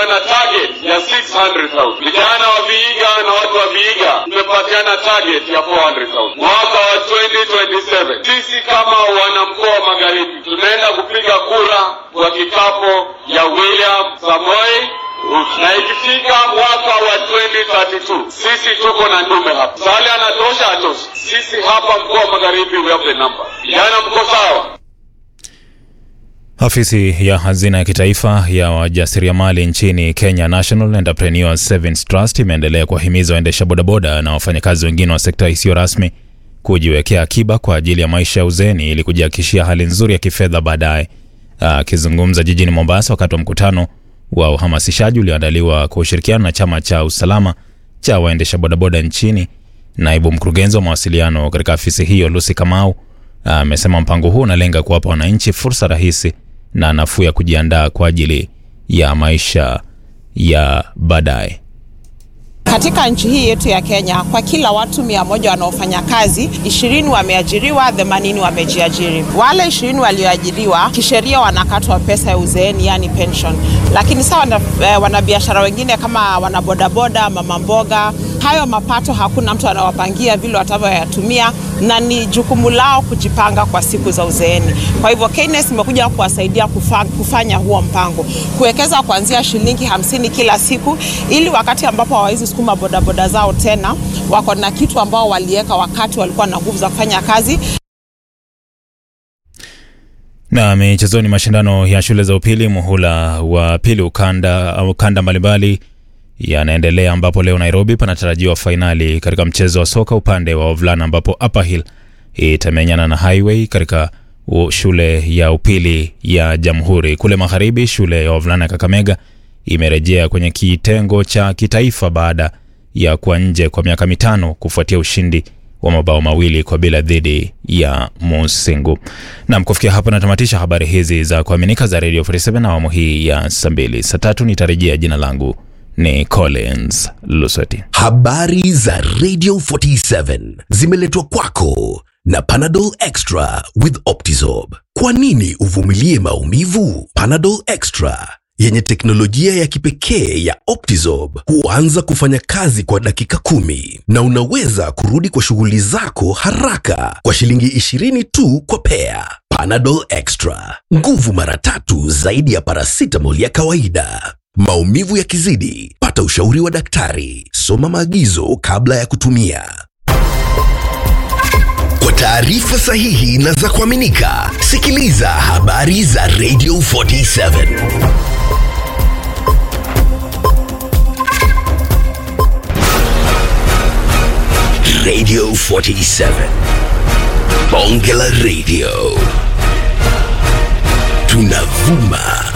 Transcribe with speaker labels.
Speaker 1: tumepatiana target ya 600,000 vijana wa Vihiga na watu wa Vihiga tumepatiana target ya 400,000 mwaka wa 2027. Sisi kama wanamkoa wa Magharibi tunaenda kupiga kura kwa kikapo ya William Samoei na ikifika mwaka wa 2032 sisi tuko na ndume hapa. Sale anatosha atoshi. Sisi hapa mkoa wa Magharibi we have the number. Vijana mko sawa?
Speaker 2: Afisi ya hazina ya kitaifa ya wajasiriamali nchini Kenya, National Entrepreneurs Savings Trust, imeendelea kuwahimiza waendesha bodaboda na wafanyakazi wengine wa sekta isiyo rasmi kujiwekea akiba kwa ajili ya maisha ya uzeeni ili kujihakikishia hali nzuri ya kifedha baadaye. Akizungumza jijini Mombasa wakati wa mkutano wa uhamasishaji ulioandaliwa kwa ushirikiano na chama cha usalama cha waendesha bodaboda nchini, naibu mkurugenzi wa mawasiliano katika afisi hiyo Lucy Kamau amesema mpango huu unalenga kuwapa wananchi fursa rahisi na nafuu ya kujiandaa kwa ajili ya maisha ya baadaye.
Speaker 3: Katika nchi hii yetu ya Kenya, kwa kila watu mia moja wanaofanya kazi, ishirini wameajiriwa, themanini wamejiajiri. Wale ishirini walioajiriwa kisheria wanakatwa pesa ya uzeeni, yani pension, lakini sawa na eh, wanabiashara wengine kama wanabodaboda, mama mboga, hayo mapato hakuna mtu anawapangia vile watavyoyatumia, na ni jukumu lao kujipanga kwa siku za uzeeni. Kwa hivyo KNS imekuja kuwasaidia kufa, kufanya huo mpango, kuwekeza kuanzia shilingi hamsini kila siku, ili wakati ambapo hawawezi sukuma bodaboda zao tena, wako na kitu ambao waliweka wakati walikuwa na nguvu za kufanya kazi.
Speaker 2: Na michezoni, mashindano ya shule za upili muhula wa pili ukanda au kanda mbalimbali yanaendelea ambapo leo Nairobi panatarajiwa fainali katika mchezo wa soka upande wa wavulana ambapo Upper Hill itamenyana na Highway katika shule ya upili ya Jamhuri. Kule magharibi, shule ya wavulana ya Kakamega imerejea kwenye kitengo cha kitaifa baada ya kuwa nje kwa miaka mitano kufuatia ushindi wa mabao mawili kwa bila dhidi ya Musingu. Nam, kufikia hapo natamatisha habari hizi za kuaminika za Radio 47 awamu hii ya saa mbili. Saa tatu nitarejea. Jina langu ni Collins Lusweti.
Speaker 4: Habari za Radio 47 zimeletwa kwako na Panadol Extra with Optizorb. Kwa nini uvumilie maumivu? Panadol Extra yenye teknolojia ya kipekee ya Optizorb huanza kufanya kazi kwa dakika kumi na unaweza kurudi kwa shughuli zako haraka kwa shilingi 20 tu kwa pea. Panadol Extra, nguvu mara tatu zaidi ya paracetamol ya kawaida. Maumivu yakizidi, pata ushauri wa daktari. Soma maagizo kabla ya kutumia. Kwa taarifa sahihi na za kuaminika, sikiliza habari za Radio 47. Radio 47. Bonge la Radio. Tunavuma